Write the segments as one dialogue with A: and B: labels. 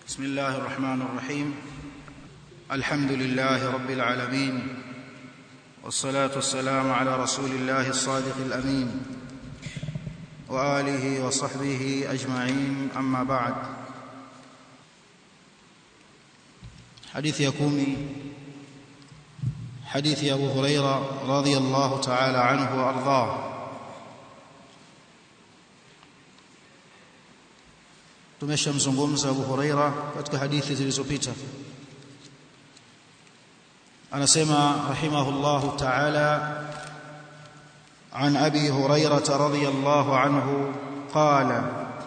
A: بسم الله الرحمن الرحيم الحمد لله رب العالمين والصلاه والسلام على رسول الله الصادق الامين واله وصحبه اجمعين اما بعد حديث يكومي حديث ابو هريره رضي الله تعالى عنه وارضاه tumeshamzungumza Abu Huraira katika hadithi zilizopita anasema rahimahullahu ta'ala عن ابي هريره رضي الله عنه قال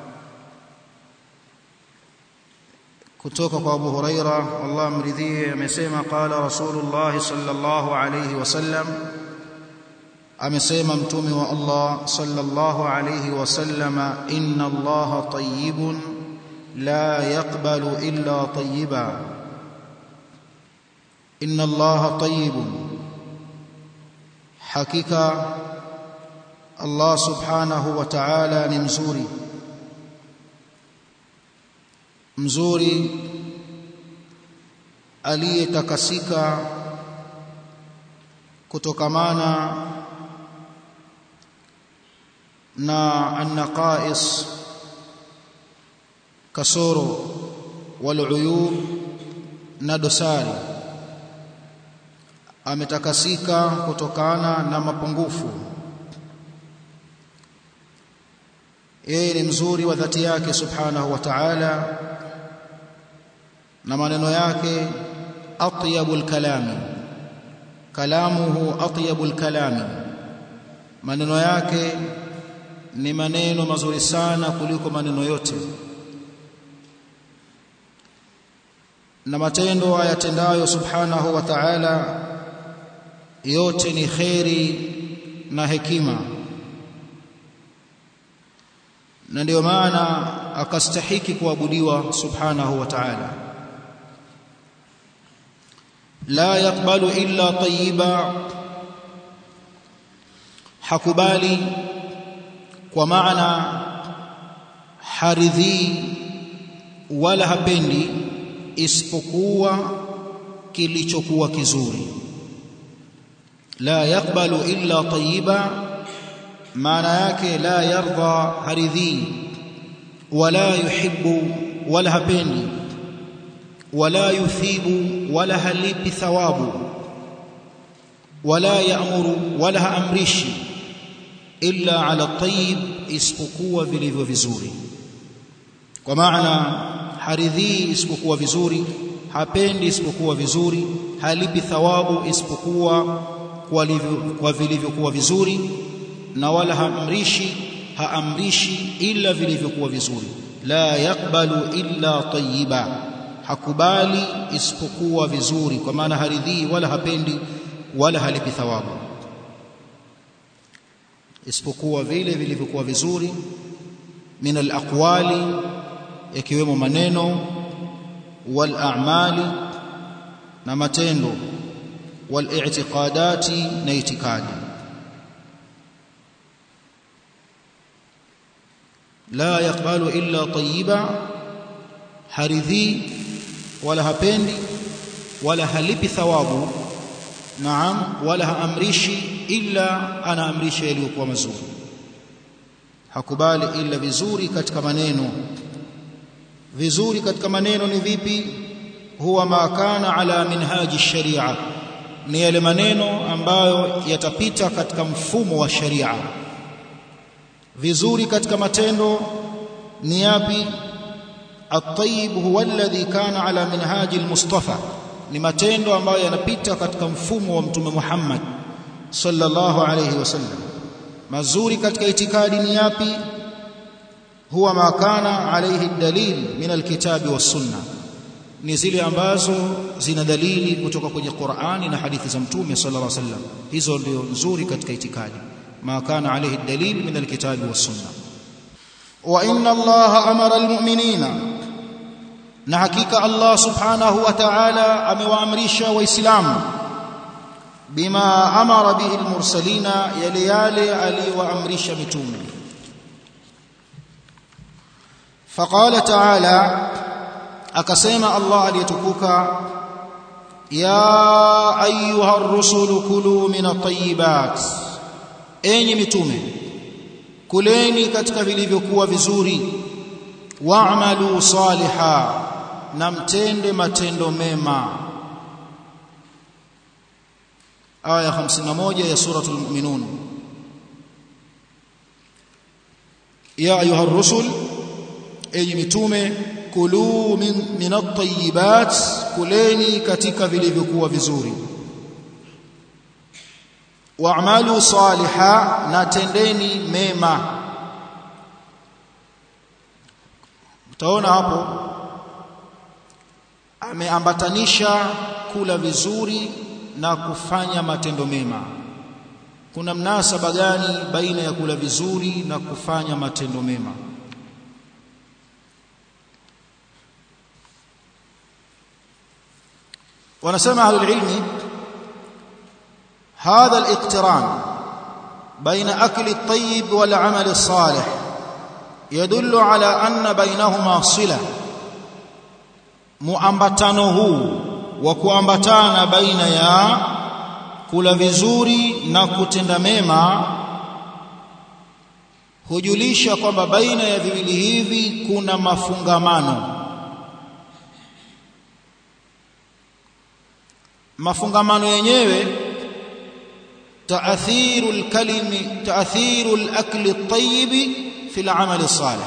A: kutoka kwa Abu Huraira Allah mridhie amesema qala Rasulullah sallallahu alayhi wasallam amesema mtume wa Allah sallallahu alayhi wasallam inna Allah tayyibun la yaqbalu illa tayyiba inna Allah tayyibun hakika Allah subhanahu wa ta'ala ni mzuri mzuri aliyetakasika kutokamana na annaqais kasoro waluyub na dosari ametakasika kutokana na mapungufu yeye ni mzuri wa dhati yake subhanahu wa ta'ala na maneno yake atyabul kalami kalamuhu atyabul kalami maneno yake ni maneno mazuri sana kuliko maneno yote na matendo ayatendayo subhanahu wa ta'ala yote ni khairi na hekima na ndio maana akastahiki kuabudiwa subhanahu wa ta'ala la yakbalu illa tayyiba hakubali kwa maana haridhi wala hapendi isipokuwa kilichokuwa kizuri la yakbalu illa tayyiba maana yake la yarda haridhi wala yuhibbu wala hapendi wala yuthibu wala halipi thawabu wala yaamuru wala haamrishi illa ala tayyib isipokuwa vilivyo vizuri kwa maana haridhi isipokuwa vizuri hapendi isipokuwa vizuri halipi thawabu isipokuwa kwa vilivyokuwa vizuri na wala haamrishi haamrishi ila vilivyokuwa vizuri la yakbalu illa tayyiba hakubali isipokuwa vizuri kwa maana haridhi wala hapendi wala halipi thawabu isipokuwa vile vilivyokuwa vizuri min alaqwali yakiwemo maneno wal a'mali na matendo wal i'tiqadati na itikadi la yakbalu illa tayyiba haridhi wala hapendi wala halipi thawabu naam wala haamrishi illa anaamrisha yaliyokuwa mazuri hakubali illa vizuri katika maneno vizuri katika maneno ni vipi huwa ma kana ala minhaji sharia ni yale maneno ambayo yatapita katika mfumo wa sharia vizuri katika matendo ni yapi at-tayyib huwa alladhi kana ala minhaji al-mustafa ni matendo ambayo yanapita katika mfumo wa mtume Muhammad sallallahu alayhi wasallam mazuri katika itikadi ni yapi huwa ma kana alayhi dalil min alkitabi was sunna ni zile ambazo zina dalili kutoka kwenye Qur'ani na hadithi za mtume sallallahu alayhi wasallam hizo ndio nzuri katika itikadi ma kana alayhi dalil min alkitabi was sunna wa inna allaha amara almu'minina na hakika Allah subhanahu wa ta'ala amewaamrisha waislamu bima amara bihi almursalina yale yale aliyowaamrisha mitume faqala ta'ala akasema Allah aliyetukuka ya ayuha ar-rusulu kulu min at-tayyibat enyi mitume kuleni katika vilivyokuwa vizuri wa'malu saliha na mtende matendo mema aya 51 ya suratul mu'minun ya ayuha ar-rusul enyi mitume kulu min, min at-tayyibat kuleni katika vilivyokuwa vizuri wa'malu saliha na tendeni mema utaona hapo ameambatanisha kula vizuri na kufanya matendo mema kuna mnasaba gani baina ya kula vizuri na kufanya matendo mema wanasema ahlul ilmi هذا الاقتران بين أكل الطيب والعمل الصالح يدل على أن بينهما صلة muambatano huu wa kuambatana baina ya kula vizuri na kutenda mema hujulisha kwamba baina ya viwili hivi kuna mafungamano mafungamano yenyewe تأثير الكلم تأثير الأكل الطيب في العمل الصالح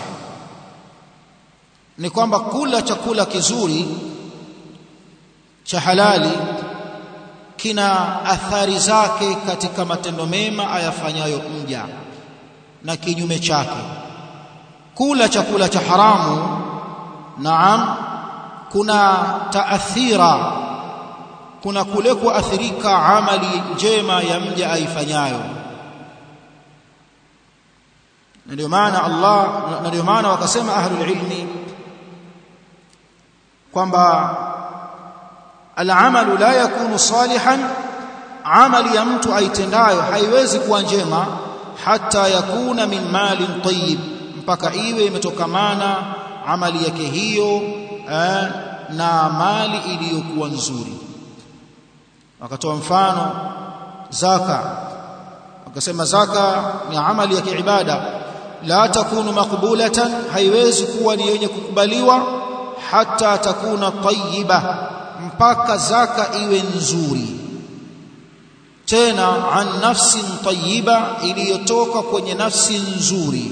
A: ni kwamba kula chakula kizuri cha halali kina athari zake katika matendo mema ayafanyayo mja na kinyume chake kula chakula cha haramu naam kuna taathira kuna kule kuathirika amali njema ya mja aifanyayo ndio maana Allah ndio maana wakasema ahlul ilmi kwamba al-amalu la yakunu salihan amali ya mtu aitendayo haiwezi kuwa njema hata yakuna min malin tayyib mpaka iwe imetokamana amali yake hiyo eh, na mali iliyokuwa nzuri wakatoa mfano zaka wakasema zaka ni amali ya kiibada la takunu makbulatan haiwezi kuwa ni yenye kukubaliwa hata takuna tayyiba mpaka zaka iwe nzuri tena an nafsin tayyiba iliyotoka kwenye nafsi nzuri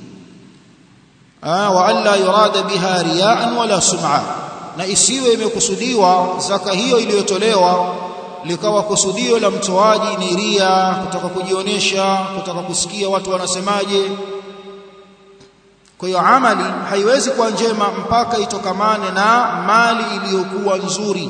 A: wa alla yurada biha riyaan wala sum'a na isiwe imekusudiwa zaka hiyo iliyotolewa likawa kusudio la mtoaji ni ria kutaka kujionyesha kutaka kusikia watu wanasemaje kwa hiyo amali haiwezi kuwa njema mpaka itokamane na mali iliyokuwa nzuri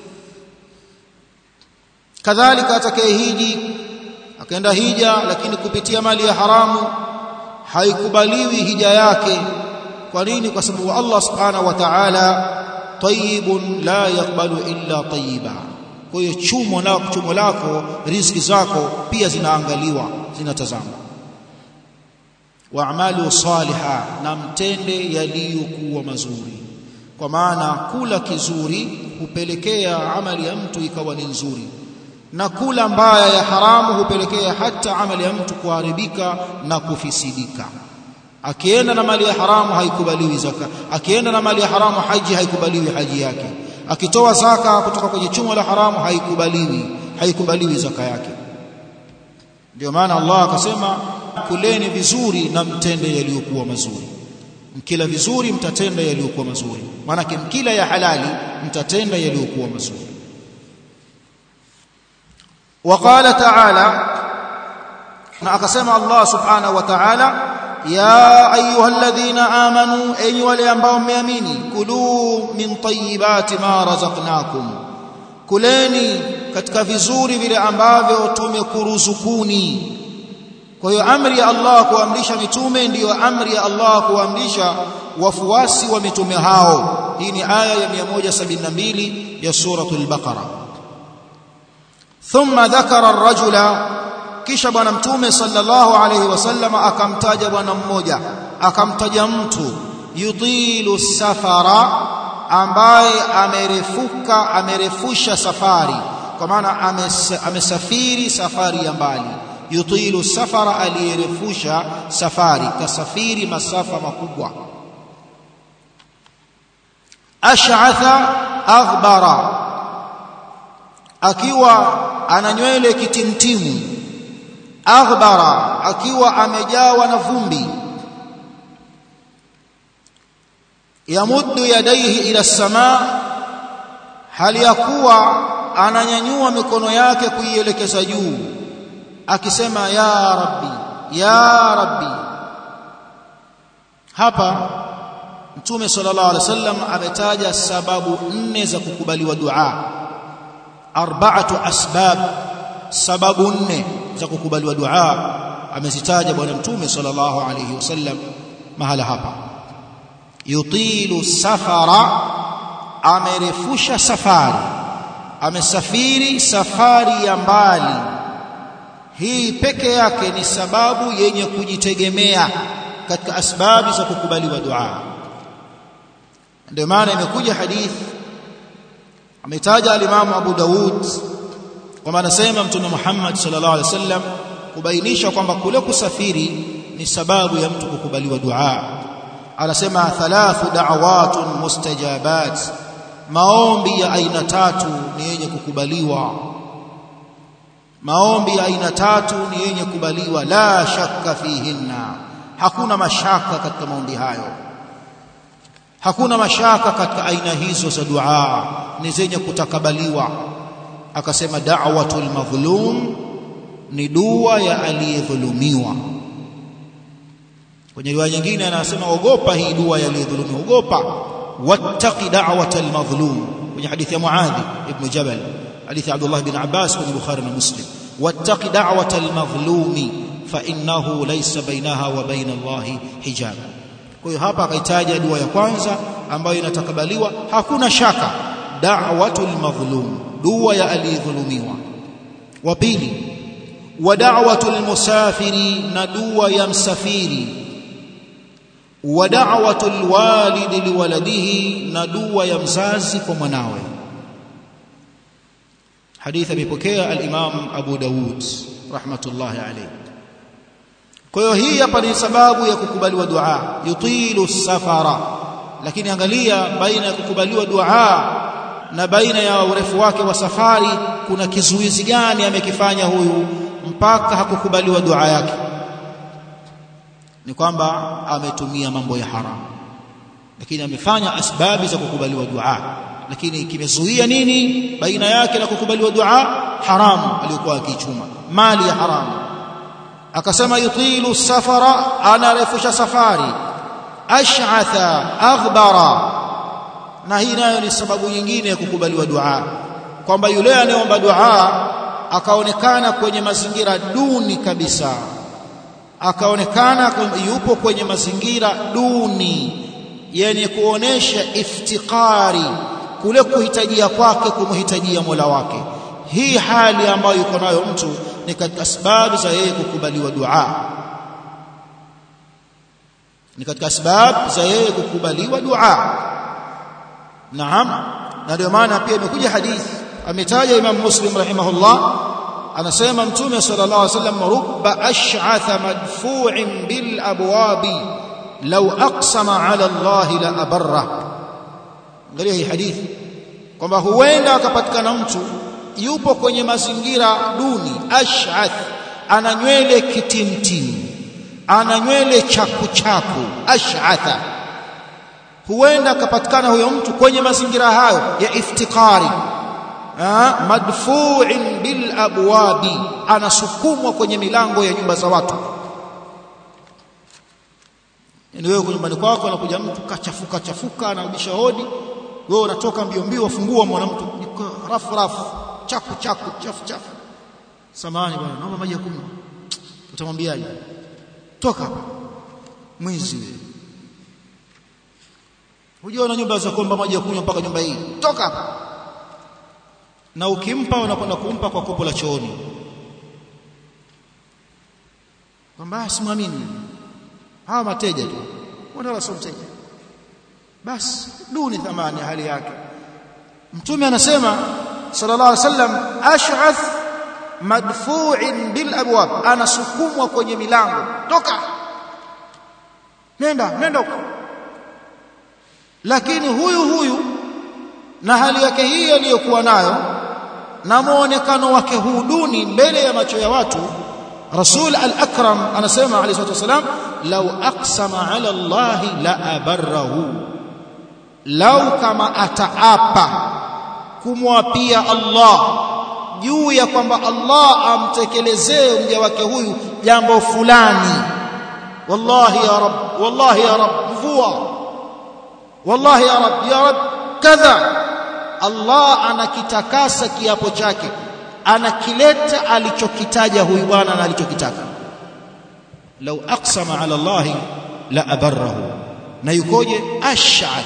A: kadhalika atakayehiji akaenda hija lakini kupitia mali ya haramu haikubaliwi hija yake kwa nini kwa sababu Allah subhanahu wa ta'ala tayyibun la yaqbalu illa tayyiba kwa hiyo chumo na chumo lako riziki zako pia zinaangaliwa zinatazamwa waamalu saliha na mtende yaliyokuwa mazuri kwa maana kula kizuri hupelekea amali ya mtu ikawa ni nzuri na kula mbaya ya haramu hupelekea hata amali ya mtu kuharibika na kufisidika akienda na mali ya haramu haikubaliwi zaka akienda na mali ya haramu haji haikubaliwi haji yake akitoa zaka kutoka kwenye chumo la haramu haikubaliwi haikubaliwi zaka yake ndio maana Allah akasema kuleni vizuri na mtende yaliyokuwa mazuri mkila vizuri mtatenda yaliyokuwa mazuri maana mkila ya halali mtatenda yaliyokuwa mazuri وقال تعالى na akasema Allah subhanahu wa ta'ala ya ayyuhalladhina amanu enyi wale ambao mmeamini kulu min tayyibati ma razaqnakum kuleni katika vizuri vile ambavyo tumekuruzukuni kwa hiyo amri ya Allah kuamrisha mitume ndiyo amri ya Allah kuamrisha wafuasi wa mitume hao hii ni aya ya 172 ya suratul baqara thumma dhakara ar-rajula kisha bwana mtume sallallahu alayhi wasallam akamtaja bwana mmoja akamtaja mtu yutilu safara ambaye amerefuka amerefusha safari kwa maana amesafiri safari ya mbali yutilu safara aliyerefusha safari kasafiri masafa makubwa ash'atha aghbara akiwa ana nywele kitimtimu aghbara akiwa amejawa na vumbi yamuddu yadaihi ila samaa hali ya kuwa ananyanyua mikono yake kuielekeza juu akisema ya rabbi ya rabbi hapa mtume sallallahu alaihi wasallam ametaja sababu nne za kukubaliwa dua arba'atu asbab sababu nne za kukubaliwa dua amezitaja bwana mtume sallallahu alaihi wasallam mahala hapa yutilu safara amerefusha safari amesafiri safari ya mbali hii peke yake ni sababu yenye kujitegemea katika asbabi za kukubaliwa dua ndio maana imekuja hadithi ametaja alimamu Abu Daud kwamba anasema mtume Muhammad sallallahu alaihi wasallam kubainisha kwamba kule kusafiri ni sababu ya mtu kukubaliwa dua anasema thalathu da'awatun mustajabat maombi ya aina tatu ni yenye kukubaliwa maombi ya aina tatu ni yenye kubaliwa la shakka fihinna hakuna mashaka katika maombi hayo hakuna mashaka katika aina hizo za dua ni zenye kutakabaliwa akasema da'watul madhlum ni dua ya aliyedhulumiwa kwenye riwaya nyingine anasema ogopa hii dua ya aliyedhulumiwa ogopa wattaqi da'watal madhlum kwenye hadithi ya Muadhi ibn Jabal hadithi Abdullah bin Abbas kwenye Bukhari na Muslim wattaqi da'watal madhlumi fa innahu laysa bainaha wa baina Allahi hijab kwa hiyo hapa akaitaja dua ya kwanza ambayo inatakabaliwa hakuna shaka da'watul madhlum dua ya aliyedhulumiwa wa pili wa da'watul musafiri na dua ya msafiri wa da'watul walidi liwaladihi na dua ya mzazi kwa mwanawe hadithi amepokea al-Imam Abu Dawud rahmatullahi alayhi kwa hiyo hii hapa ni sababu ya kukubaliwa dua yutilu safara lakini angalia baina ya kukubaliwa dua na baina ya urefu wake wa safari kuna kizuizi gani amekifanya huyu mpaka hakukubaliwa dua yake ni kwamba ametumia mambo ya haram lakini amefanya asbabi za kukubaliwa dua lakini kimezuia nini baina yake na kukubaliwa dua haramu aliyokuwa akichuma mali ya haramu akasema yutilu safara anarefusha safari ash'atha aghbara na hii nayo ni sababu nyingine ya kukubaliwa dua kwamba yule anayeomba dua akaonekana kwenye mazingira duni kabisa akaonekana yupo kwenye mazingira duni yenye kuonesha iftikari kule kuhitajia kwake kumhitajia Mola wake hii hali ambayo yuko nayo mtu ni katika sababu za yeye kukubaliwa dua ni katika sababu za yeye kukubaliwa dua naam na ndio maana pia imekuja hadithi ametaja Imam Muslim rahimahullah anasema mtume sallallahu alaihi wasallam rubba ash'atha madfu'in bil abwabi law aqsama ala Allah la abarra angalia hii hadithi kwamba huenda akapatikana mtu yupo kwenye mazingira duni ash'ath ana nywele kitimtimu ana nywele chaku chaku ash'atha huenda akapatikana huyo mtu kwenye mazingira hayo ya iftikari madfu'in bil abwabi anasukumwa kwenye milango ya nyumba za watu yani wewe nyumbani kwako anakuja mtu kachafuka chafuka anarudisha hodi wewe unatoka mbio mbio wafungua mwanamtu rafu rafu chafu chafu chafu chafu samani bwana naomba maji ya kunywa utamwambiaje toka hapa mwizi wewe Hujua na nyumba za kuomba maji ya kunywa mpaka nyumba hii. Toka hapa. Na ukimpa unakwenda kumpa kwa kopo la chooni. Kwamba simwamini. Hawa mateja tu. Wala sio mteja. basi duni thamani hali yake mtume anasema sallallahu alaihi wasallam ash'ath madfu'in bil abwab anasukumwa kwenye milango toka nenda nenda huko lakini huyu huyu na hali yake hii aliyokuwa nayo na muonekano wake huu duni mbele ya macho ya watu rasul al-akram anasema alayhi salatu wasalam law aqsama ala allah la abarrahu lau kama ataapa kumwapia Allah juu ya kwamba Allah amtekelezee mja wake huyu jambo fulani wallahi ya rab wallahi ya rab mvua wallahi ya rab ya rab kadha Allah anakitakasa kiapo chake anakileta alichokitaja huyu bwana na alichokitaka lau aqsama ala Allah la abarrahu na yukoje ash'ath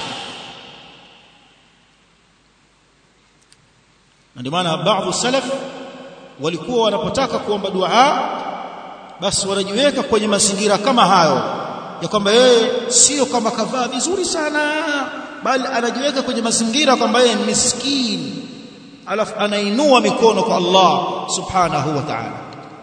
A: na ndio maana baadhi salaf walikuwa wanapotaka kuomba dua basi wanajiweka kwenye mazingira kama hayo ya kwamba yeye sio kama kavaa vizuri sana bali anajiweka kwenye mazingira kwamba yeye ni miskini alafu anainua mikono kwa Allah subhanahu wa ta'ala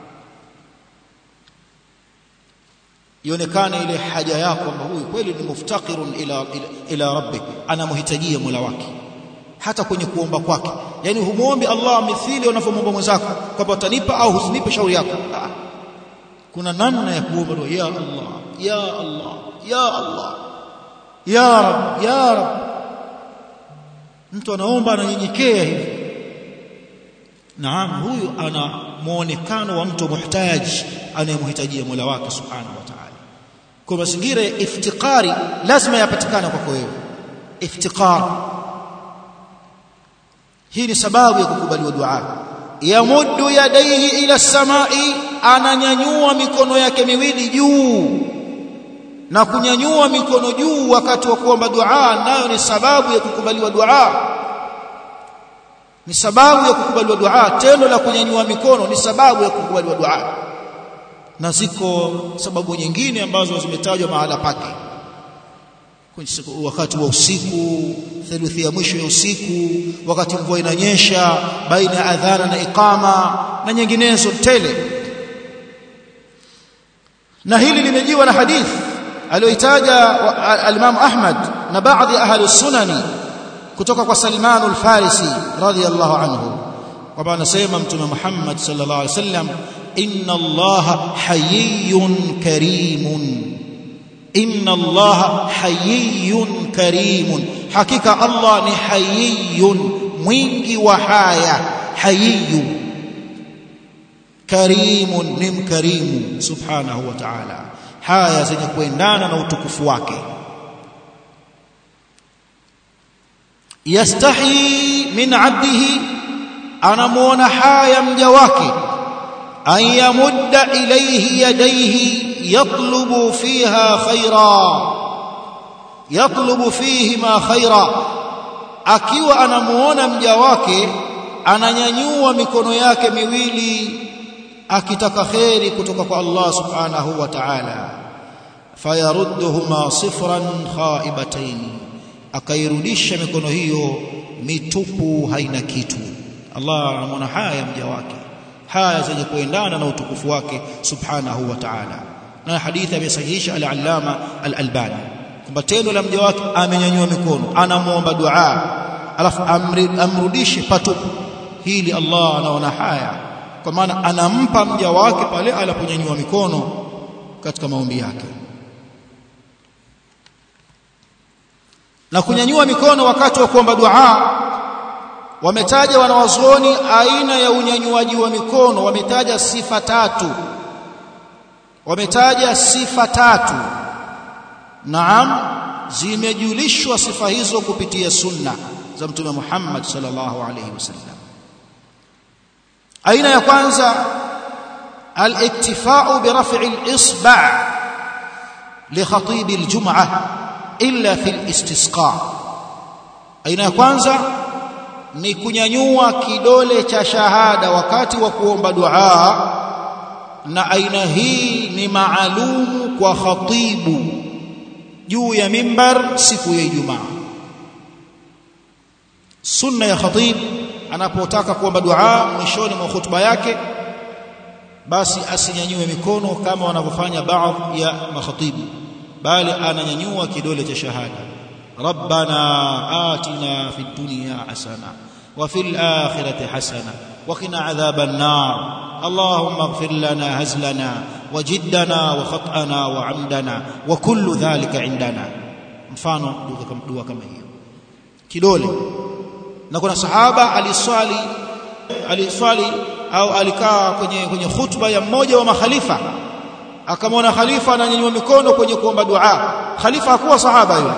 A: ionekane ile haja yako kwamba huyu kweli ni muftakirun ila ila, ila rabbih anamhitajia Mola wake hata kwenye kuomba kwake yani humuombi Allah mithili unavyomwomba mwenzako kwamba utanipa au husinipe shauri yako kuna namna ya kuomba dua ya Allah ya Allah ya Allah ya rab ya rab mtu anaomba ananyenyekea hivi naam huyu ana muonekano wa mtu muhtaji anayemhitajia Mola wake subhanahu wa ta'ala kwa mazingira ya iftikari lazima yapatikane kwako wewe iftikar hii ni sababu ya kukubaliwa dua yamuddu yadaihi ila samai ananyanyua mikono yake miwili juu na kunyanyua mikono juu wakati wa kuomba dua nayo ni sababu ya kukubaliwa dua ni sababu ya kukubaliwa dua tendo la kunyanyua mikono ni sababu ya kukubaliwa dua na ziko sababu nyingine ambazo zimetajwa mahala pake wakati wa usiku theluthi ya mwisho ya usiku wakati mvua inanyesha baina ya adhana na iqama na nyinginezo tele na hili limejiwa na hadithi aliyoitaja al-Imam Ahmad na baadhi ya ahli sunani kutoka kwa Salman al-Farisi radhiyallahu anhu kwamba anasema mtume Muhammad sallallahu alaihi wasallam inna Allah hayyun karimun inna Allah hayyun karimun hakika Allah ni hayyun mwingi wa haya hayyu karimun ni mkarimu subhanahu wa ta'ala haya zenye kuendana na utukufu wake yastahi min abdihi anamuona haya mja wake an yamudda ilayhi yadayhi yatlubu fiha khaira yatlubu fihima khaira akiwa anamuona mja wake ananyanyua mikono yake miwili akitaka kheri kutoka kwa Allah subhanahu wa ta'ala fayarudduhuma sifran khaibatayn akairudisha mikono hiyo mitupu haina kitu Allah anamuona haya mja wake haya zenye kuendana na utukufu wake subhanahu wa ta'ala na hadithi amesahihisha al-allama al-albani kwamba tendo la mja wake amenyanyua mikono anamuomba dua alafu amrudishe patupu hili Allah anaona haya kwa maana anampa mja wake pale alaponyanyua mikono katika maombi yake na kunyanyua mikono wakati wa kuomba dua wametaja wanawazuoni aina ya unyanyuaji wa mikono wametaja sifa tatu wametaja sifa tatu naam zimejulishwa sifa hizo kupitia sunna za mtume Muhammad sallallahu alayhi wasallam aina ya kwanza al-iktifa'u bi raf'i al-isba' li khatib al-jum'ah illa fi al-istisqa aina ya kwanza ni kunyanyua kidole cha shahada wakati wa kuomba dua na aina hii ni maalumu kwa khatibu juu ya mimbar siku ya Ijumaa sunna ya khatib anapotaka kuomba dua mwishoni mwa hutuba yake basi asinyanyue mikono kama wanavyofanya baadhi ya makhatibu bali ananyanyua kidole cha shahada rabbana atina fid dunya hasana wa fil akhirati hasana wa qina adhaban nar اللهم اغفر لنا هزلنا وجدنا وخطأنا وعمدنا وكل ذلك عندنا mfano dua kama hiyo kidole na kuna sahaba aliswali aliswali au alikaa kwenye kwenye khutba ya mmoja wa makhalifa akamwona khalifa ananyanyua mikono kwenye kuomba dua khalifa hakuwa sahaba yule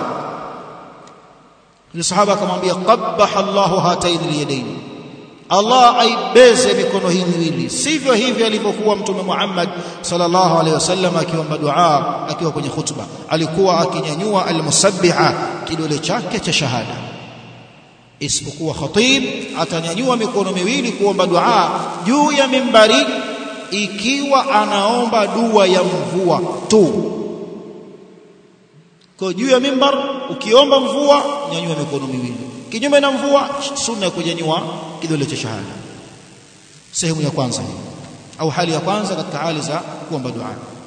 A: yule sahaba akamwambia qabbaha Allahu hataini liyadaini Allah aibeze mikono hii miwili sivyo hivyo alivyokuwa mtume Muhammad sallallahu alaihi wasallam akiomba dua akiwa kwenye khutba alikuwa akinyanyua almusabbiha kidole chake cha shahada isipokuwa khatib atanyanyua mikono miwili kuomba dua juu ya mimbari ikiwa anaomba dua ya mvua tu kwa juu ya mimbar ukiomba mvua nyanyua mikono miwili kinyume na mvua sunna ya kunyanyua kidole cha shahada sehemu ya kwanza hii au hali ya kwanza katika hali za kuomba dua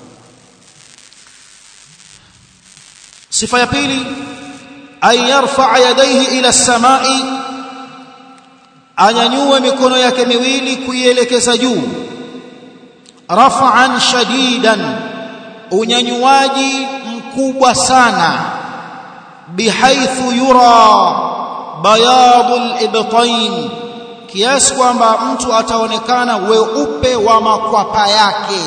A: sifa ya pili an yarfa yadayhi ila samai anyanyue mikono yake miwili kuielekeza juu raf'an shadidan unyanyuaji mkubwa sana bihaithu yura bayadul ibtain kiasi kwamba mtu ataonekana weupe wa makwapa yake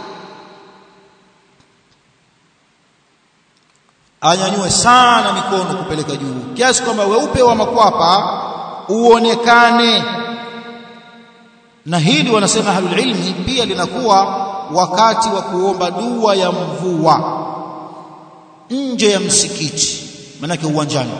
A: anyanyue sana mikono kupeleka juu kiasi kwamba weupe wa makwapa uonekane na hili wanasema ahlul ilmi pia linakuwa wakati wa kuomba dua ya mvua nje ya msikiti manake uwanjani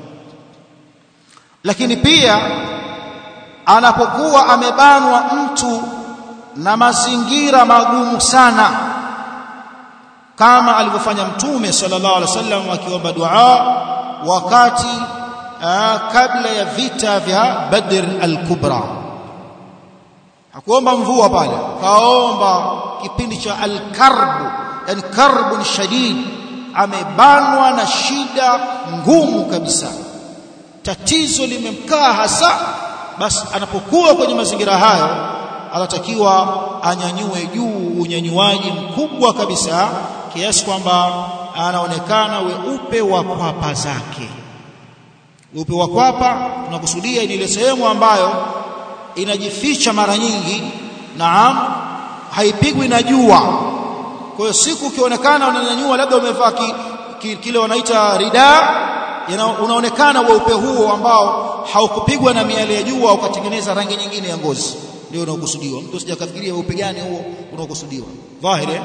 A: lakini pia anapokuwa amebanwa mtu na mazingira magumu sana kama alivyofanya mtume sallallahu alaihi wasallam akiomba dua wakati aa, kabla ya vita vya Badr al-Kubra hakuomba mvua pale kaomba kipindi cha al-karb yani karbun shadid amebanwa na shida ngumu kabisa tatizo limemkaa hasa basi anapokuwa kwenye mazingira hayo anatakiwa anyanyue juu unyanyuaji mkubwa kabisa kiasi kwamba anaonekana weupe wa kwapa zake weupe wa kwapa tunakusudia ni ile sehemu ambayo inajificha mara nyingi naam haipigwi na jua kwa hiyo siku ukionekana unanyanyua labda umevaa ki, ki, kile wanaita rida unaonekana weupe huo ambao haukupigwa na miale ya jua ukatengeneza rangi nyingine ya ngozi ndio unaokusudiwa mtu sijakafikiria weupe gani huo unaokusudiwa dhahiri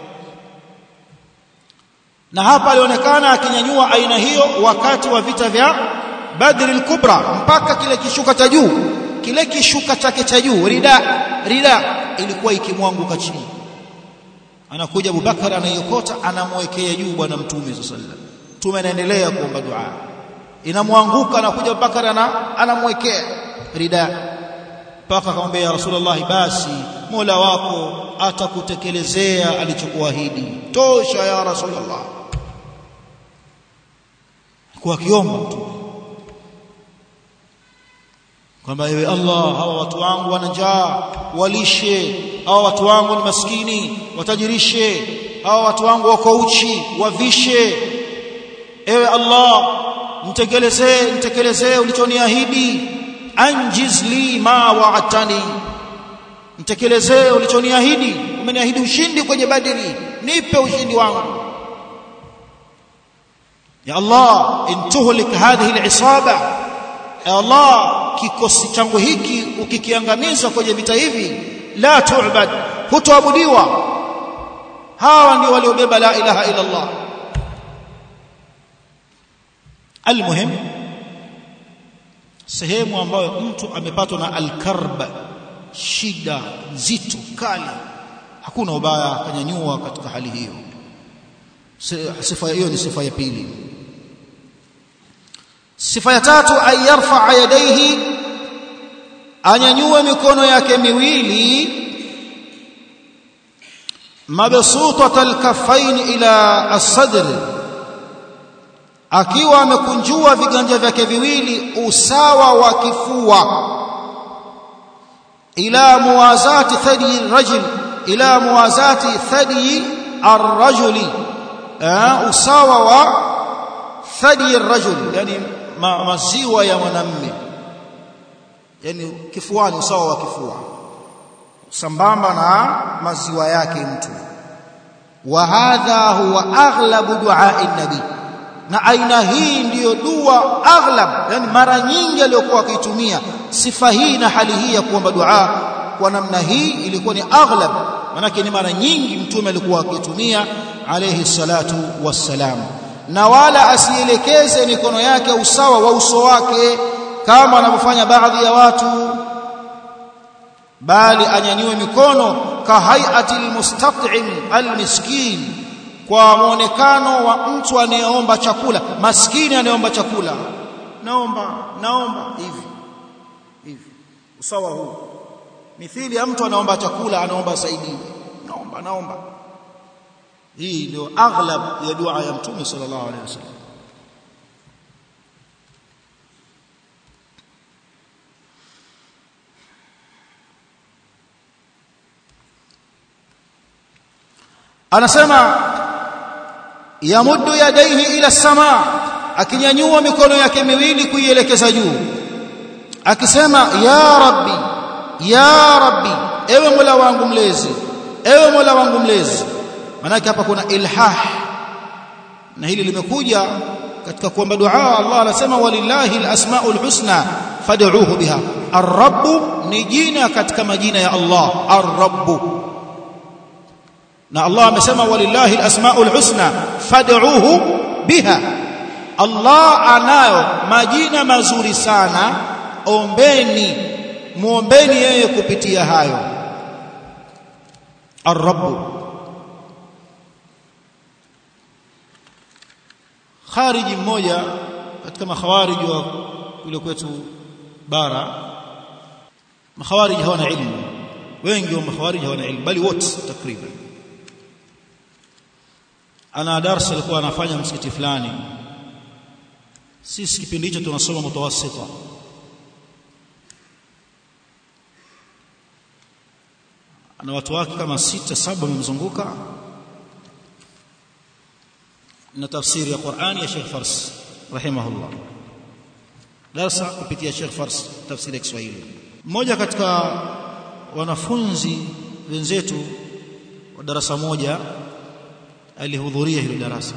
A: na hapa alionekana akinyanyua aina hiyo wakati wa vita vya Badr al-Kubra mpaka kile kishuka cha juu kile kishuka chake cha juu rida rida ilikuwa ikimwanguka chini anakuja Abubakar anaiokota anamwekea juu bwana mtume sallallahu alaihi wasallam mtume anaendelea kuomba dua inamwanguka anakuja Abubakar ana anamwekea rida mpaka akamwambia ya Rasulullah basi Mola wako atakutekelezea alichokuahidi tosha ya Rasulullah kwa akiomba mtume kwamba ewe Allah hawa watu wangu wana njaa walishe hawa watu wangu ni maskini watajirishe hawa watu wangu wako uchi wavishe ewe Allah mtekelezee mtekelezee ulichoniahidi anjiz li ma wa'atani mtekelezee ulichoniahidi umeniahidi ushindi kwenye badiri nipe ushindi wangu ya Allah intuhlik hadhihi al'isaba ya Allah kikosi changu hiki ukikiangamiza kwenye vita hivi la tu'bad hutoabudiwa hawa ndio waliobeba la ilaha illa Allah almuhim sehemu ambayo mtu amepatwa na alkarb shida nzito kali hakuna ubaya akanyanyua katika hali hiyo sifa hiyo ni sifa ya pili sifa ya tatu ay yarfa yadayhi anyanyue mikono yake miwili mabsutat alkaffain ila as-sadr akiwa amekunjua viganja vyake viwili usawa wa kifua ila muwazati thadi rajul ila muwazati thadi ar-rajuli usawa wa thadi ar-rajul yani ma, maziwa ya mwanamme yani kifuani usawa wa kifua sambamba na maziwa yake mtu wa hadha huwa aghlabu du'a'i nabi na aina hii ndiyo dua aghlab yani mara nyingi aliyokuwa akitumia sifa hii na hali hii ya kuomba dua kwa namna hii ilikuwa ni aghlab manake ni mara nyingi mtume alikuwa akitumia alayhi salatu wassalam na wala asielekeze mikono yake usawa wa uso wake kama wanavyofanya baadhi ya watu bali anyanyue mikono kahayati almustat'im almiskin kwa muonekano wa mtu anayeomba chakula maskini anayeomba chakula naomba naomba hivi hivi usawa huu mithili ya mtu anaomba chakula anaomba saidiwe naomba naomba hii ndio aghlab ya dua ya mtume sallallahu alaihi wasallam anasema yamuddu yadaihi ila sama akinyanyua mikono yake miwili kuielekeza juu akisema ya rabbi ya rabbi ewe mola wangu mlezi ewe mola wangu mlezi manake hapa kuna ilhah na hili limekuja katika kuomba dua Allah anasema walillahi alasmaul husna fad'uuhu biha ar-rabb ni jina katika majina ya Allah ar-rabb na Allah amesema walillahi alasmaul husna fad'uuhu biha Allah anayo majina mazuri sana ombeni muombeni yeye kupitia hayo ar-rabb khariji mmoja katika makhawarij wa kule kwetu bara makhawarij hawana ilmu wengi wa makhawarij hawana ilmu bali wote takriban ana darasa alikuwa anafanya msikiti fulani sisi kipindi hicho tunasoma mutawassita ana watu wake kama sita saba wamemzunguka na tafsiri ya Qur'ani ya Sheikh Fars rahimahullah darasa kupitia Sheikh Fars tafsiri ya Kiswahili mmoja katika wanafunzi wenzetu wa darasa moja alihudhuria hilo darasa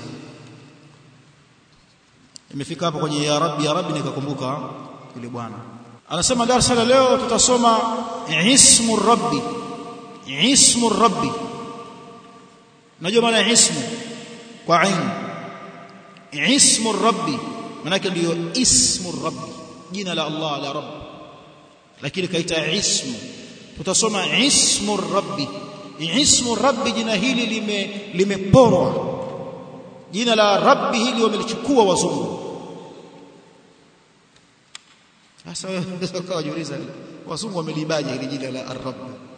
A: imefika hapo kwenye ya rabbi ya rabbi nikakumbuka yule bwana anasema darasa la leo tutasoma ismu rabbi ismu rabbi najua maana ismu kwa ain ismu rabbi manake ndio ismu rabbi jina la Allah la rabb lakini kaita ismu tutasoma ismu rabbi ismu rabbi jina hili lime limeporwa jina la rabbi hili wamelichukua wazungu sasa wewe ukajiuliza wazungu wamelibaje hili jina la ar-rabb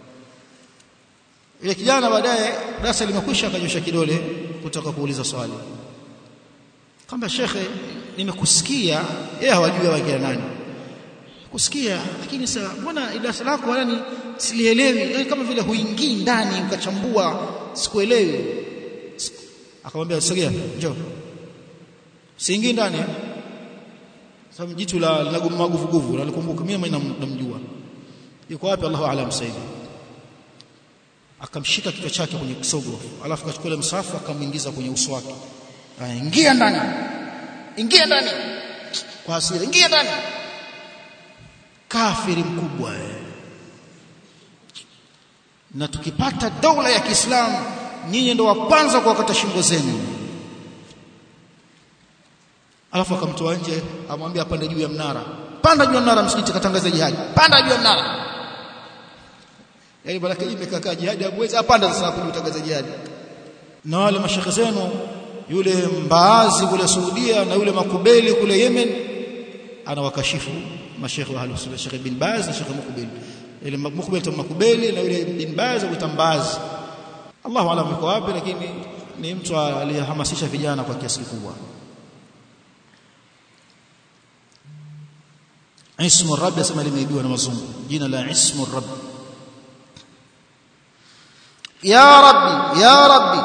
A: ile kijana baadaye darasa limekwisha akanyosha kidole kutoka kuuliza swali kwamba shekhe nimekusikia yeye hawajui wakina nani kusikia lakini sasa mbona darasa lako yani silielewi yani kama vile huingii ndani ukachambua sikuelewi akamwambia sogea njoo siingii ndani sababu jitu la linaguma guvuguvu nalikumbuka mimi namjua yuko wapi Allahu aalam sasa akamshika kichwa chake kwenye kisogo alafu akachukua ile msafu akamuingiza kwenye uso wake ingia ndani ingia ndani kwa hasira ingia ndani kafiri mkubwa na tukipata dola ya Kiislamu nyinyi ndio wa kwanza kuwakata shingo zenu alafu akamtoa nje amwambia apande juu ya mnara panda juu ya mnara msikiti katangaza jihad panda juu ya mnara yaani baraka hii imekaa jihad hamwezi apanda sasa kutangaza jihad na wale mashekhe zenu yule mbaazi kule Saudia na yule makubeli kule Yemen anawakashifu mashekhe wa Ahlus Sunna Sheikh bin Baz na Sheikh Mukbil ile Mukbil ta makubeli na yule bin Baz kutambazi Allahu alam yuko wapi lakini ni mtu aliyehamasisha vijana kwa kiasi kikubwa Ismu Rabb asema limeibiwa na mazungu jina la Ismu Rabb Ya Rabbi ya Rabbi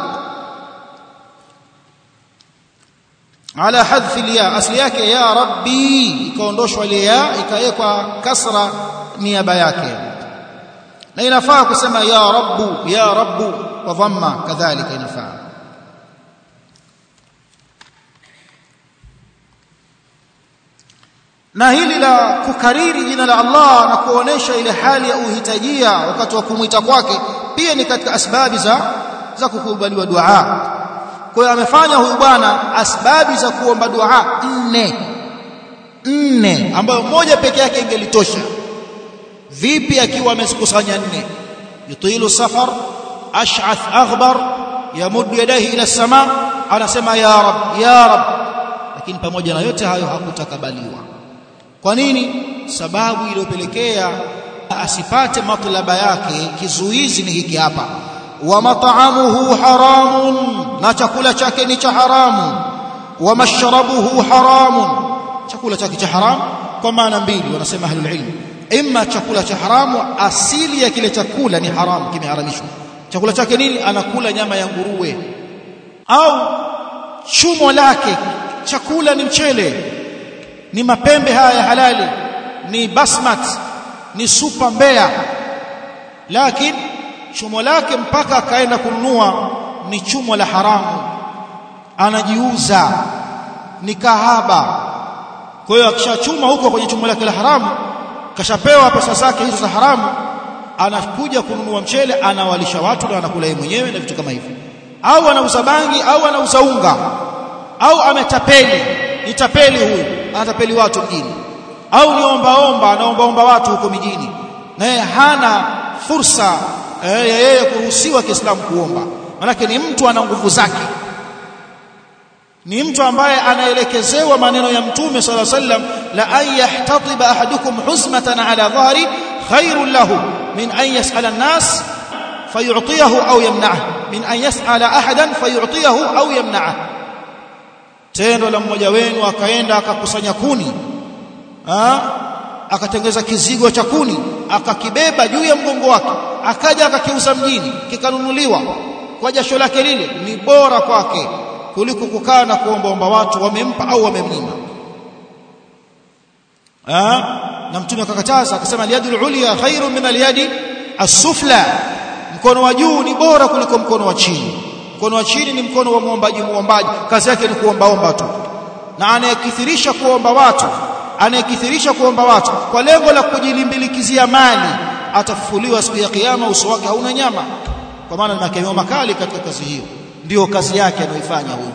A: ala hadfi alya asli yake ya Rabbi ikaondoshwa ile ya ikawekwa kasra niaba yake na inafaa kusema ya Rabbu ya Rabbu kwa dhamma kadhalika inafaa na hili la kukariri jina la Allah na kuonesha ile hali ya uhitajia wakati wa kumwita kwake pia ni katika asbabi za za kukubaliwa dua kwa hiyo amefanya huyu bwana asbabi za kuomba dua nne nne ambayo moja peke yake ingelitosha vipi akiwa amezikusanya nne yutilu safar ash'ath aghbar yamuddu yadayhi ila sama anasema ya rab ya rab lakini pamoja na yote hayo hakutakabaliwa kwa nini sababu iliyopelekea asipate matlaba yake kizuizi ni hiki hapa wa mat'amuhu haramun na chakula chake ni cha haramu wa mashrabuhu haramun chakula chake cha haramu kwa maana mbili wanasema ahlul ilm imma chakula cha haramu asili ya kile chakula ni haramu kimeharamishwa chakula chake nini anakula nyama ya nguruwe au chumo lake chakula ni mchele ni mapembe haya ya halali ni basmat ni supa mbea lakini chumo lake mpaka akaenda kununua ni chumo la haramu anajiuza ni kahaba kwa hiyo akishachuma huko kwenye chumo lake la haramu kashapewa pesa zake hizo za haramu anakuja kununua mchele anawalisha watu na anakula yeye mwenyewe na vitu kama hivyo au anauza bangi au anauza unga au ametapeli ni tapeli huyu anatapeli watu mjini au ni ombaomba anaombaomba watu huko mijini naye hana fursa ya eh, yeye kuruhusiwa Kiislamu kuomba manake ni mtu ana nguvu zake ni mtu ambaye anaelekezewa maneno ya mtume sala sallam la an yahtatiba ahadukum huzmatan ala dhahri khairun lahu min an yas'ala an-nas fayu'tiyahu au yamna'ah min an yas'ala ahadan fayu'tiyahu au yamna'ah tendo la mmoja wenu akaenda akakusanya kuni ah akatengeza kizigo cha kuni akakibeba juu ya mgongo wake akaja akakiuza mjini kikanunuliwa kwa jasho lake lile ni bora kwake kuliko kukaa na kuombaomba watu wamempa au wamemnyima ah na mtume akakataza akasema aliyadul ulya khairu min aliyadi as-sufla mkono wa juu ni bora kuliko mkono wa chini mkono wa chini ni mkono wa muombaji muombaji kazi yake ni kuombaomba tu na anayekithirisha kuomba watu anayekithirisha kuomba watu kwa lengo la kujilimbilikizia mali atafufuliwa siku ya kiyama uso wake hauna nyama kwa maana ni makemeo makali katika kazi hiyo ndio kazi yake anayoifanya huyo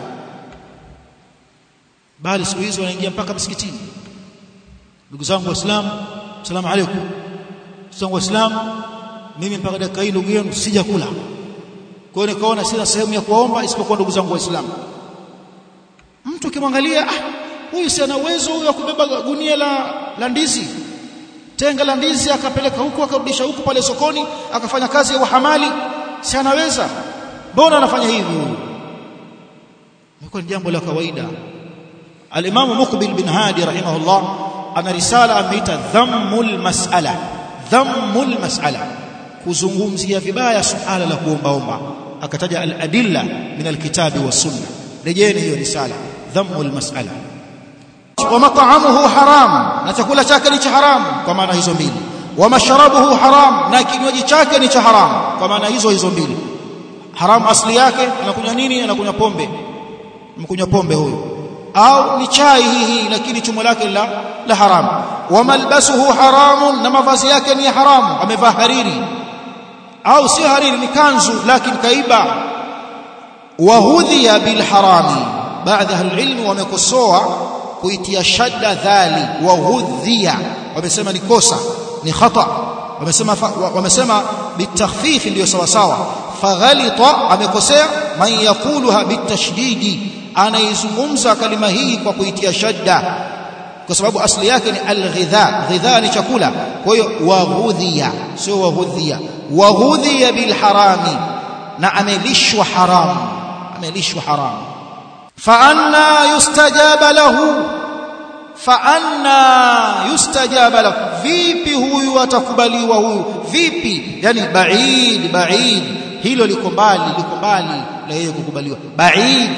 A: bali siku hizo wanaingia mpaka msikitini ndugu zangu waislamu asalamu alaykum ndugu zangu waislamu mimi mpaka dakika hii ndugu yenu sijakula kwa hiyo nikaona sina sehemu ya kuomba isipokuwa ndugu zangu waislamu mtu ukimwangalia ah huyu si ana uwezo huyu wa kubeba gunia la la ndizi tenga la ndizi akapeleka huku akarudisha huku pale sokoni akafanya kazi ya uhamali si anaweza mbona anafanya hivi huyu ni jambo la kawaida al-Imam Muqbil bin Hadi rahimahullah ana risala ameita dhammul mas'ala dhammul mas'ala kuzungumzia vibaya suala la kuombaomba akataja al-adilla min al-kitabi was sunna rejeni hiyo risala dhammul mas'ala wa mat'amuhu haram na chakula chake ni cha haram kwa maana hizo mbili wa mashrabuhu haram na kinywaji chake ni cha haram kwa maana hizo hizo mbili haram asli yake anakunywa nini anakunywa pombe mkunywa pombe huyo au ni chai hii hii lakini chumo lake la la haram wa malbasuhu haramun na mavazi yake ni haramu amevaa hariri au si hariri ni kanzu lakini kaiba wa hudhiya bil harami baadhi ya ilmu wamekosoa kuitia shadda dhali wa hudhiya wamesema ni kosa ni khata wamesema wamesema bitakhfif ndio sawa sawa faghalita amekosea man yaquluha bitashdidi anaizungumza kalima hii kwa kuitia shadda kwa sababu asli yake ni alghidha ghidha ni chakula kwa hiyo waghudhiya sio waghudhiya waghudhiya bilharami na amelishwa haramu amelishwa haramu fa anna yustajaba lahu fa anna yustajaba lahu vipi huyu atakubaliwa huyu vipi yani baid baid hilo liko mbali liko mbali la yeye kukubaliwa baid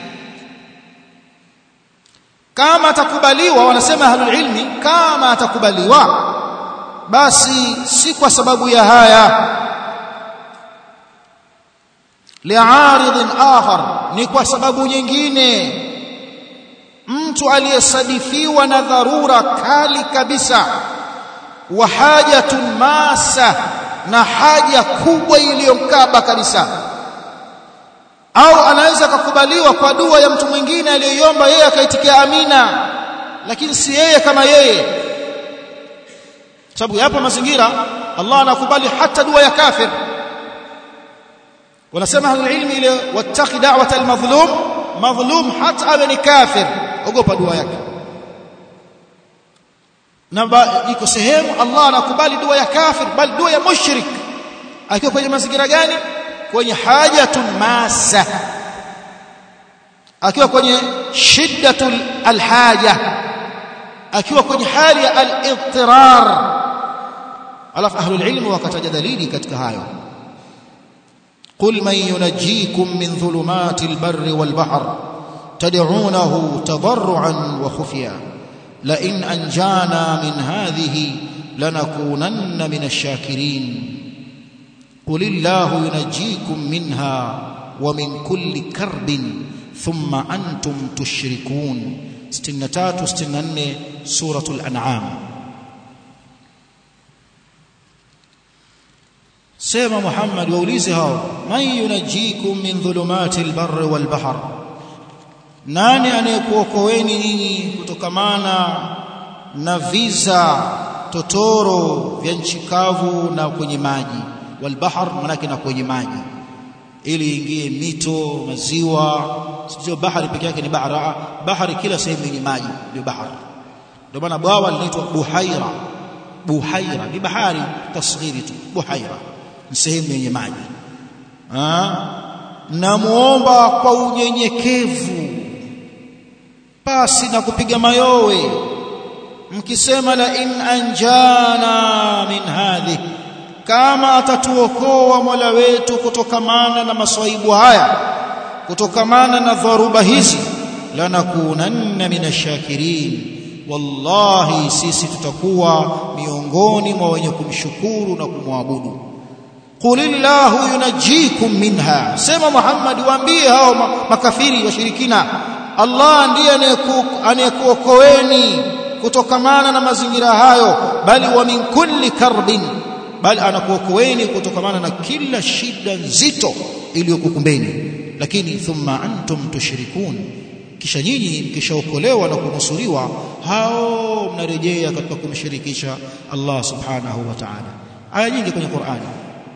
A: kama atakubaliwa wanasema ahlul ilmi kama atakubaliwa basi si kwa sababu ya haya li'arid akhar ni kwa sababu nyingine mtu aliyesadifiwa na dharura kali kabisa wa hajatun masa na haja kubwa iliyomkaba kabisa au anaweza kukubaliwa kwa dua ya mtu mwingine aliyoiomba yeye akaitikia amina lakini si yeye kama yeye sababu yapo mazingira Allah anakubali hata dua ya kafir wanasema ahlul ilmi ile wattaqi da'wat almadhlum madhlum hata awe ni kafir ogopa dua yake na iko sehemu Allah anakubali dua ya kafir bali dua ya mushrik akiwa kwenye mazingira gani kwenye hajatun masa akiwa kwenye shiddatul alhaja akiwa kwenye hali ya al-idtirar alafu ahlul ilm wakataja dalili katika hayo قل من ينجيكم من ظلمات البر والبحر تدعونه تضرعا وخفيا لئن أنجانا من هذه لنكونن من الشاكرين قل الله ينجيكم منها ومن كل كرب ثم أنتم تشركون ستنتات ستنن سورة الأنعام سيما محمد ووليزها من ينجيكم من ظلمات البر والبحر nani anayekuokoeni nyinyi kutokamana na viza totoro vya nchi kavu na kwenye maji walbahar manake na kwenye maji ili ingie mito maziwa sio bahari peke yake ni bahara bahari kila sehemu yenye maji ndio bahari ndio maana bwawa linaitwa buhaira buhaira ni bahari tasghiri tu buhaira ni sehemu yenye maji namuomba kwa unyenyekevu pasi na kupiga mayowe mkisema la in anjana min hadhi kama atatuokoa Mola wetu kutokamana na maswaibu haya kutokamana na dharuba hizi lanakunanna minashakirin wallahi sisi tutakuwa miongoni mwa wenye kumshukuru na kumwabudu qulillahu yunajikum minha sema Muhammad waambie hao makafiri washirikina Allah ndiye anayekuokoeni kutokamana na mazingira hayo bali wa min kulli karbin bali anakuokoeni kutokamana na kila shida nzito iliyokukumbeni lakini thumma antum tushrikun kisha nyinyi mkishaokolewa na kunusuriwa hao mnarejea katika kumshirikisha Allah subhanahu wa ta'ala aya nyingi kwenye Qur'ani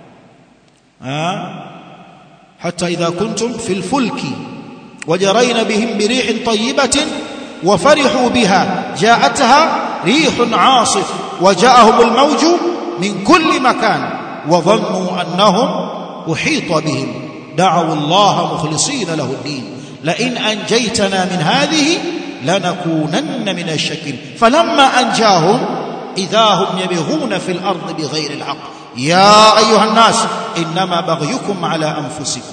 A: حتى إذا كنتم في الفلك وجرين بهم بريح طيبة وفرحوا بها جاءتها ريح عاصف وجاءهم الموج من كل مكان وظنوا أنهم أحيط بهم دعوا الله مخلصين له الدين لئن أنجيتنا من هذه لنكونن من الشكل فلما أنجاهم إذا هم يبغون في الأرض بغير الحق يا أيها الناس إنما بغيكم على أنفسكم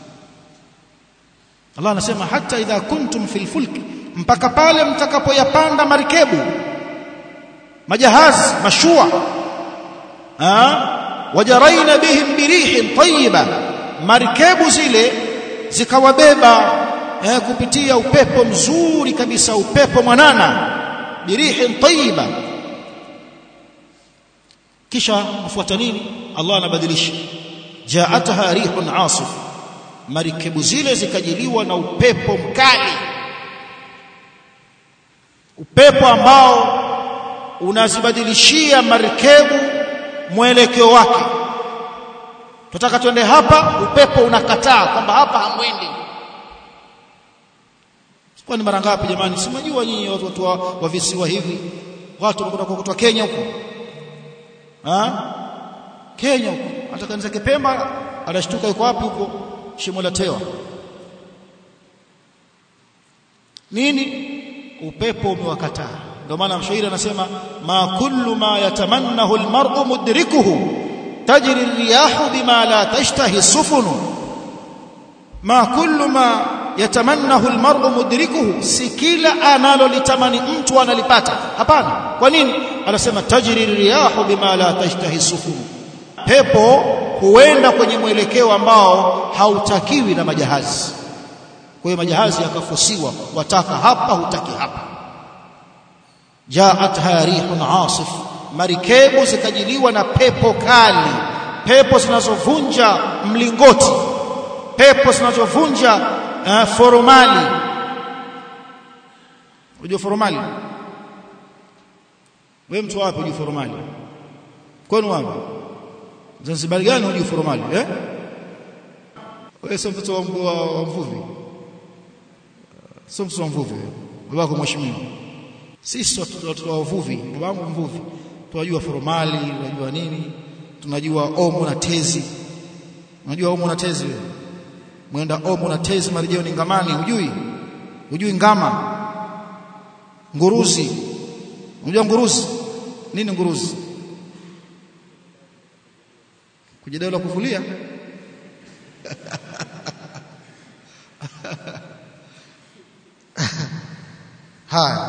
A: Allah anasema hata idha kuntum fil fulk mpaka pale mtakapoyapanda marikebu majahazi mashua ah wajaraina bihim birihin tayyiba marikebu zile zikawabeba eh, kupitia upepo mzuri kabisa upepo mwanana birihin tayyiba kisha mfuata nini Allah anabadilisha jaataha rihun asif marikebu zile zikajiliwa na upepo mkali upepo ambao unazibadilishia marikebu mwelekeo wake tunataka twende hapa upepo unakataa kwamba hapa hamwendi kwani mara ngapi jamani simajua nyinyi watu, watu wa, wa visiwa hivi watu wanakwenda kutoka Kenya huko ha Kenya huko hata kanisa Kipemba anashtuka yuko wapi huko shimo la tewa nini upepo umewakataa ndio maana mshairi anasema ma kullu ma yatamannahu almar'u mudrikuhu tajri ar-riyahu bima la tashtahi sufunu ma kullu ma yatamannahu almar'u mudrikuhu si kila analolitamani mtu analipata hapana kwa nini anasema tajri ar-riyahu bima la tashtahi sufunu pepo huenda kwenye mwelekeo ambao hautakiwi na majahazi kwa hiyo majahazi yakafusiwa wataka hapa hutaki hapa jaatha rihun asif marikebu zikajiliwa na pepo kali pepo zinazovunja mlingoti pepo zinazovunja uh, foromali unajua foromali wewe mtu wapi unajua foromali kwani wapi Zanzibar gani unajua foromali eh wewe sio mtoto wa, wa mvuvi sio mtoto wa mvuvi babako mheshimiwa sisi watoto wa uvuvi babangu mvuvi tunajua foromali tunajua nini tunajua omo na tezi unajua omo na tezi wewe mwenda omo na tezi marejeo ni ngamani hujui hujui ngama nguruzi unajua nguruzi nini nguruzi kujidai la kuvulia haya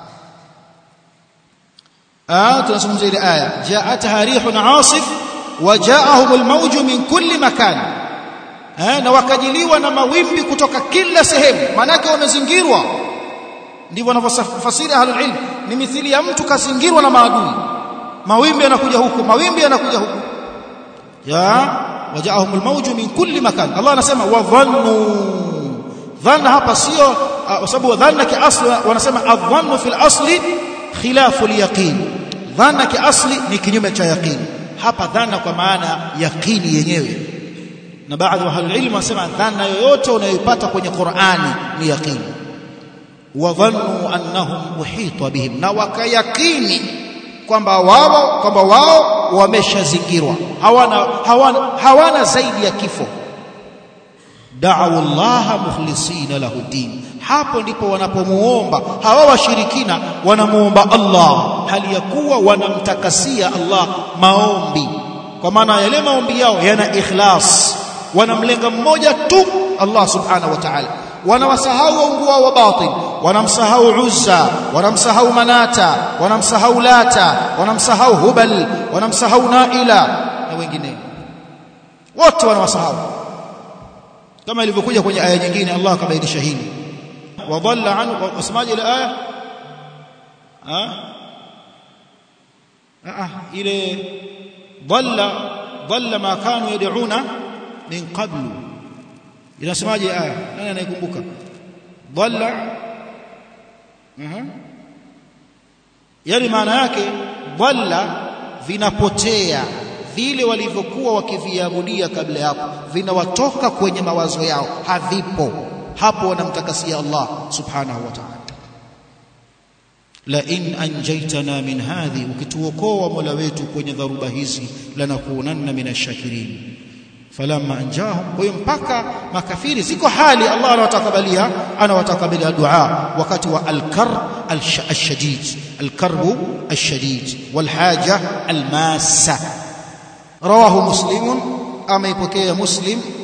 A: ah tunazungumzia ile aya ja'atha rihun 'asif wa ja'ahum al-mawj min kulli makan eh na wakajiliwa na mawimbi kutoka kila sehemu manake wamezingirwa ndivyo wanavyofasiri ahlul ilm ni mithili ya mtu kazingirwa na maadui mawimbi yanakuja huku mawimbi yanakuja huku ya waja'ahum al-mawj min kulli makan Allah anasema wa dhannu dhanna hapa sio kwa sababu dhanna kiasli wanasema adhannu fil asli khilafu al-yaqin dhanna kiasli ni kinyume cha yaqin hapa dhanna kwa maana yaqini yenyewe na baadhi wa ahlul ilm wanasema dhanna yoyote unayoipata kwenye Qur'ani ni yaqini wa dhannu annahum uhita bihim na wakayakini kwamba wao kwamba wao wameshazingirwa hawana hawana hawana zaidi ya kifo da'u Allah mukhlisina lahu din hapo ndipo wanapomuomba hawa washirikina wanamuomba Allah hali ya kuwa wanamtakasia Allah maombi kwa maana yale maombi yao yana ikhlas wanamlenga mmoja tu Allah subhanahu wa ta'ala wanawasahau waungu wao wa batil wanamsahau Uzza wanamsahau Manata wanamsahau Lata wanamsahau Hubal wanamsahau Naila na wengineo wote wanawasahau kama ilivyokuja kwenye aya nyingine Allah akabainisha hili wadalla an wasemaje ile aya ah ah ile dhalla dhalla ma kanu yad'una min qablu inasemaje aya nani anaikumbuka dhalla mhm yani maana yake dhalla vinapotea vile walivyokuwa wakiviabudia kabla hapo vinawatoka kwenye mawazo yao havipo hapo wanamtakasia Allah subhanahu wa ta'ala la in anjaytana min hadhi ukituokoa mola wetu kwenye dharuba hizi lanakunanna minashakirin falamma anjahum kwa hiyo mpaka makafiri ziko hali Allah anawatakabalia anawatakabalia dua wakati wa al-kar al-shadid al-karbu al-shadid wal-haja al-massa rawahu muslim ameipokea muslim